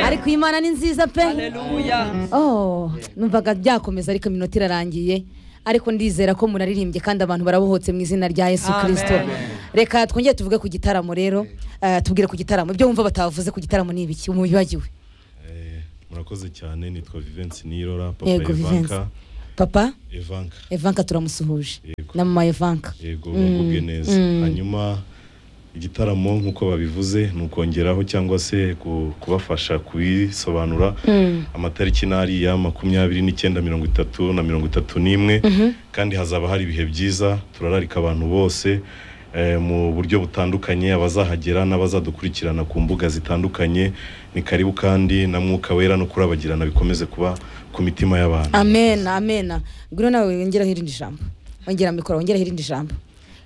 ariko iyi mana ni nziza pe Haleluya. oh numvaga byakomeza ariko iminota irarangiye ariko ndizera ko muraririmbye kandi abantu barabohotse mu izina rya yesu Amen. kirisito reka twongere tuvuge ku gitaramo rero Eh, tubwire ku gitaramo ibyo wumva batavuze ku gitaramo ni ibiki mubibagiwe Eh, murakoze cyane nitwa vivensi nirora papa yego vivensi evanka papa evanka evanka turamusuhuje Yego. na mama evanka yego Mm, bamubwe neza mm. hanyuma igitaramo nk'uko babivuze ni ukongeraho cyangwa se ku- kubafasha kubisobanura Mm. amatariki n'ari ya makumyabiri n'icyenda mirongo itatu na mirongo itatu n'imwe kandi hazaba hari ibihe byiza turararika abantu bose eh, mu buryo butandukanye abazahagera n'abazadukurikirana ku mbuga zitandukanye ni karibu kandi na mwuka wera no kurabagirana bikomeze kuba ku mitima y'abantu amen amen ngwino nawe wongeraho irindi jambo wongera mikoro wongeraho irindi jambo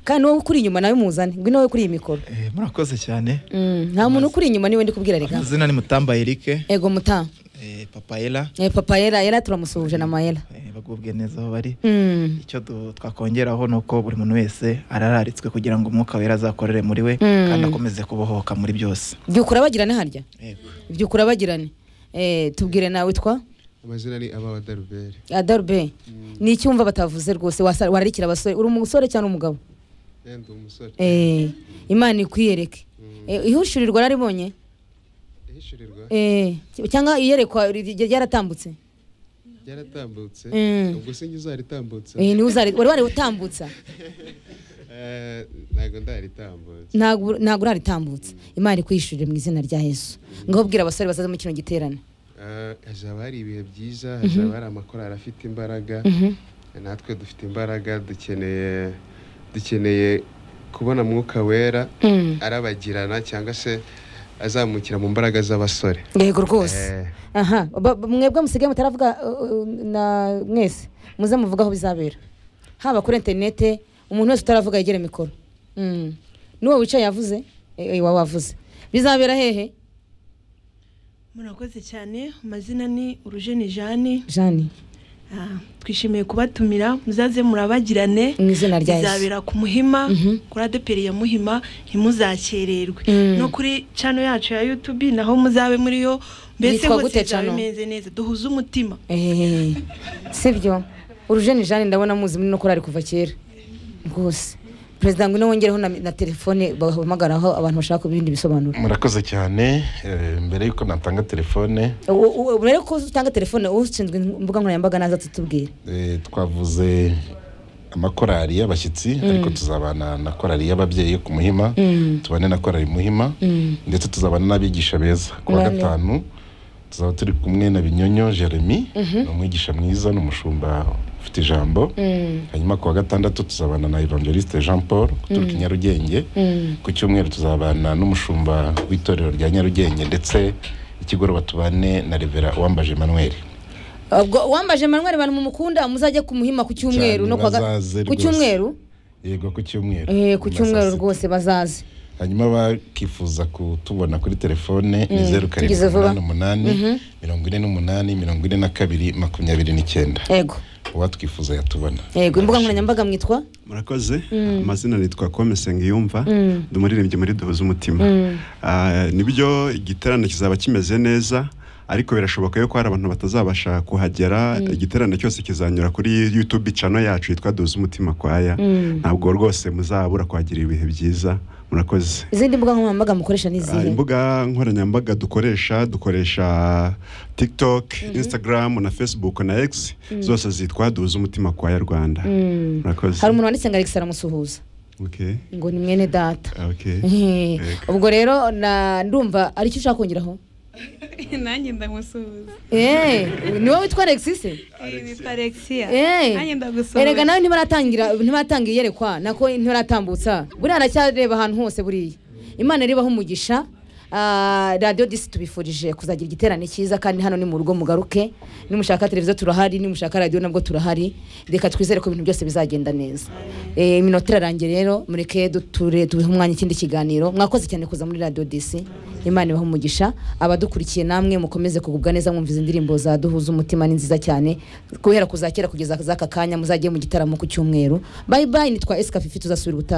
kandi n'uwo ukuri inyuma nawe muzane ngwino wowe kuri iyi mikoro Eh, murakoze cyane Mm, nta muntu ukuri inyuma niwe ndi kubwira reka amazina ni mutamba erike ego muta eh, papa ela Eh, papa yera yera turamusuhuje na mayera eh, bagubwe neza aho bari Mm, icyo du- twakongeraho ni uko buri muntu wese arararitswe kugira ngo umwuka wera azakorere muri we Mm. kandi akomeze kubohoka muri byose byukura urabagirane harya Yego. byukura urabagirane Eh, tubwire nawe witwa amazina ni ababa daruberi adarube ni iki wumva batavuze rwose wasa- wararikira abasore uri umusore cyangwa umugabo yenda uwo musore Eh, imana ikwiyereke Eh, ihushurirwa naribonye ihishurirwa Eh, cyangwa iyerekwa ry- ryaratambutse ryaratambutse Mm. ubwo sinjye uzaritambutse Eh, niwe uzari- wari waritambutsa Eh, ntabwo ndaritambutse ntabwo ntabwo uraritambutsa imana ikwiyishurire mu izina rya yesu ngaho bwira abasore bazaza mu kino giterane Eh, hazaba hari ibihe byiza hazaba hari amakorari afite imbaraga natwe dufite imbaraga dukeneye dukeneye kubona mwuka wera Mm. arabagirana cyangwa se azamukira mu mbaraga z'abasore yego rwose Eh, aha ba- ba- mwebwe musigaye mutaravuga uh, uh, na mwese muze muvuga aho bizabera haba kuri interinete umuntu wese utaravuga yegere mikoro Mm. n'uwo wicaye yavuze eh, eh, wawe wavuze bizabera hehe murakoze cyane amazina ni urujeni jani jani Ah, twishimiye kubatumira muzaze murabagirane Mu izina rya Yesu. izabera ku muhima kuri adeperi ya muhima ntimuzakererwe Mm. no kuri cano yacu ya yutubi naho muzabe muri yo mbese Yitwa gute hose bizabe channel? meze neza duhuze umutima Eh, sibyo urujeni jani ndabona muzi muri no korari kuva kera rwose perezida ngwino wongereho na, na telefone bahamagaraho abantu bashaka ibindi bisobanuro murakoze cyane eh, mbere y'uko natanga telefone U- u- u- rero ko utanga telefone ushinzwe imbuga nkoranyambaga naza tutubwire eh, twavuze amakorali y'abashyitsi ariko tuzabana na korali y'ababyeyi yo ku muhima tubane na korali muhima ndetse tuzabana n'abigisha beza ku wa Bane. gatanu tuzaba turi kumwe na binyonyo jeremy ni umwigisha mwiza ni umushumba ufite ijambo hanyuma ku wa gatandatu tuzabana na evangeliste jean paul uturuka i nyarugenge ku cyumweru tuzabana n'umushumba w'itorero rya nyarugenge ndetse ikigoroba tubane na revera uwambaje emmanuel ubwo wambaje manuel abantu mumukunda muzajye ku muhima ku cyumweru Cyane, no ku wa ga- bazaze ku rwose. cyumweru yego ku cyumweru Eh, ku Nyuma saa cyumweru sita. rwose bazaze hanyuma bakifuza kutubona kuri telefone ni zeru karindwi tugize vuba. umunani umunani mirongo ine n'umunani mirongo ine na kabiri makumyabiri n'icyenda yego uwatwifuza yatubona yego imbuga nkoranyambaga mwitwa murakoze amazina nitwa komisenga yumva ndi umuririmbyi muri duhuza umutima Ah, nibyo igiterane kizaba kimeze neza ariko birashoboka yuko hari abantu batazabasha kuhagera igiterane cyose kizanyura kuri youtube cano yacu yitwa duhuza umutima kwaya ntabwo rwose muzabura kuhagirira ibihe byiza murakoze izindi mbuga nkoranyambaga mukoresha ni Ah, izihe imbuga nkoranyambaga dukoresha dukoresha tiktok instagram na facebook na x zose zitwa duhuza umutima kwaya rwanda murakoze hari umuntu wanditse ngo alex aramusuhuza Okay. ngo ni mwene data Okay. Eh, Ego. ubwo rero na ndumva ari cyo ushaka kongeraho nanjye ndamusuhuza Eh, ni wowe witwa alexis se witwa alexia Eh. nanjye ndagusuhuza erega nawe ntibaratangira ntibaratanga iyerekwa nako ntibaratambutsa buriya aracyareba ahantu hose buriya imana iribaho umugisha Ah, radiyo disi tubifurije kuzagira igiterane cyiza kandi hano ni mu rugo mugaruke nimushaka televiziyo turahari nimushaka radiyo nabwo turahari reka twizere ko ibintu byose bizagenda neza Eh, iminota irarangiye rero mureke duture tubeho umwanya ikindi kiganiro mwakoze cyane kuza muri radiyo disi imana ibahe umugisha abadukurikiye namwe mukomeze kugubwa neza mwumva izi ndirimbo za duhuza umutima ni nziza cyane guhera kuzakera kugeza z'aka kanya muzajye mu gitaramo ku cyumweru bayi bayi nitwa esika fifi tuzasubira ubutaha